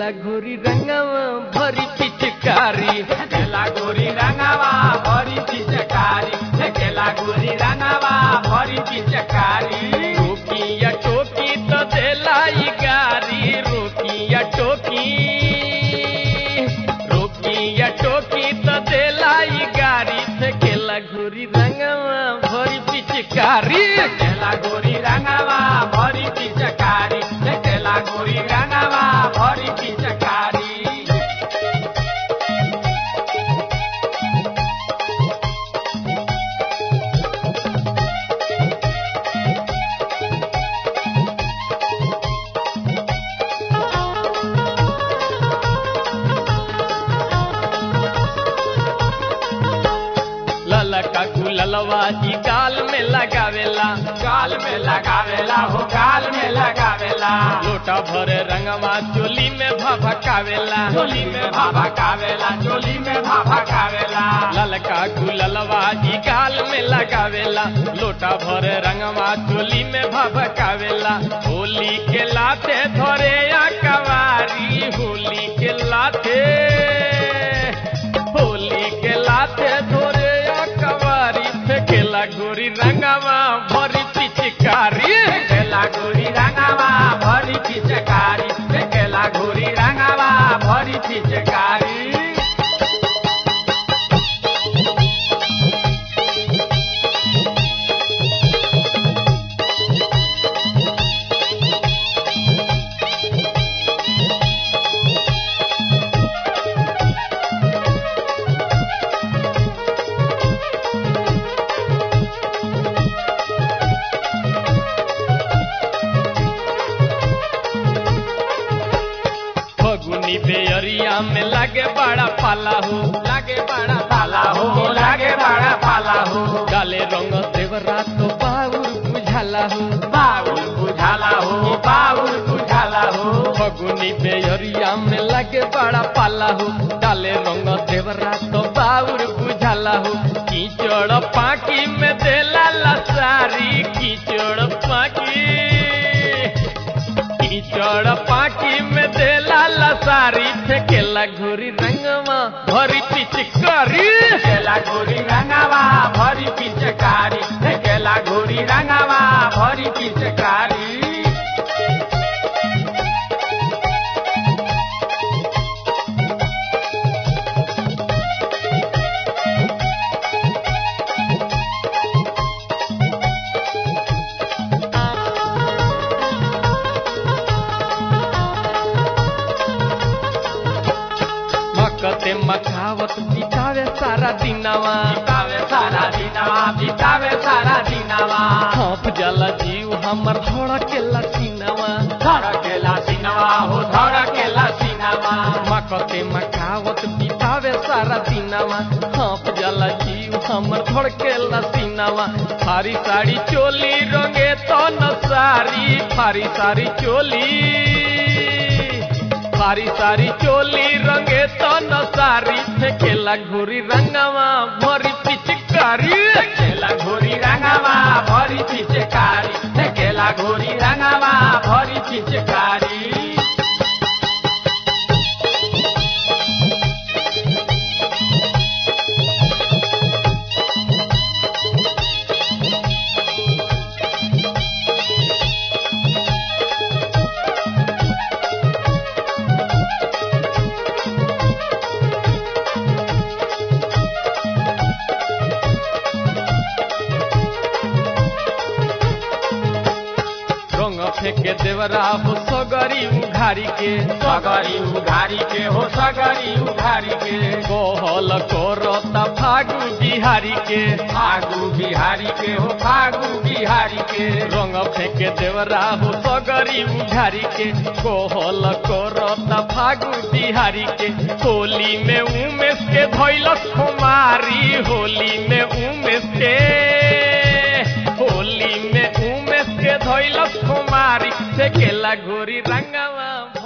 केला घोरी रंगवा भरी पिचकारी केला गोरी रंगावा भरी पिचकारी केला गोरी रंगावा भरी पिचकारी रोकिया टोकी तो देलाई गारी रोकिया टोकी रोकिया टोकी तो देलाई गारी से केला घोरी रंगवा भरी पिचकारी केला गोरी रंगावा भरी पिचकारी केला गोरी रंगावा भरी पिचकारी ललका गुललवा जी गाल में लगावेला गाल में लगावेला हो गाल में लगावेला लोटा भरे रंगवा चोली में भभकावेला चोली में भाभा कावेला चोली में भाभा कावेला ललका गुललवा जी गाल में लगावेला लोटा भरे रंगवा चोली में भभकावेला होली के लाते धरे या कवारी होली के लाते होली के लाते धरे या कवारी फेंकेला गोरी रंगवा भरी पिचकारी केला गोरी रंगावा भरी पिचकारी केला गोरी रंगावा भरी पिचकारी फगुनी बेअरिया में लागे बड़ा पाला हो लागे बड़ा पाला हो लागे बड़ा पाला हो डाले रंग देवरा तो बाउर बुझाला हो बाउल बुझाला हो बाउल बुझाला हो फगुनी बेअरिया में लागे बड़ा पाला हो डाले रंग देवरा तो बाउर बुझाला हो कीचड़ पाकी में देला लसारी कीचड़ पाकी कीचड़ पाकी में देला लसारी फेंकेला घोरी रंगवा भरी पिचकारी केला गोरी रंगावा भरी पिचकारी केला गोरी रंगावा भरी पिचकारी मकते मखावत बितावे सारा दिनवा बितावे सारा दिनवा बितावे सारा दिनवा हाँफ जाला जीव हमर धड़केला सीनवा धड़केला सिनवा हो धड़केला सिनवा मकते मखावत बितावे सारा दिनवा हाँफ जाला जीव हमर धड़केला सीनवा फारी साड़ी चोली रंगे तो न सारी फारी सारी चोली फारी सारी चोली रंगे तो न सारी फेंकेला घोरी रंगवा भरी पिचकारी केला घोरी रंगावा भरी पिचकारी केला घोरी रंगावा भरी पिचकारी रंग फेंके देवरा हो सगरी उघारी के सगरी उघारी के हो सगरी उघारी के कोहल कोरता फागु बिहारी के फागु बिहारी के हो फागु बिहारी के रंग फेंके देवरा हो सगरी उघारी के कोहल कोरता फागु बिहारी के होली में उमेश के धैलस कुमारी होली में उमेश के होली में उमेश के धैलस कुमारी से केला घोरी रंगवा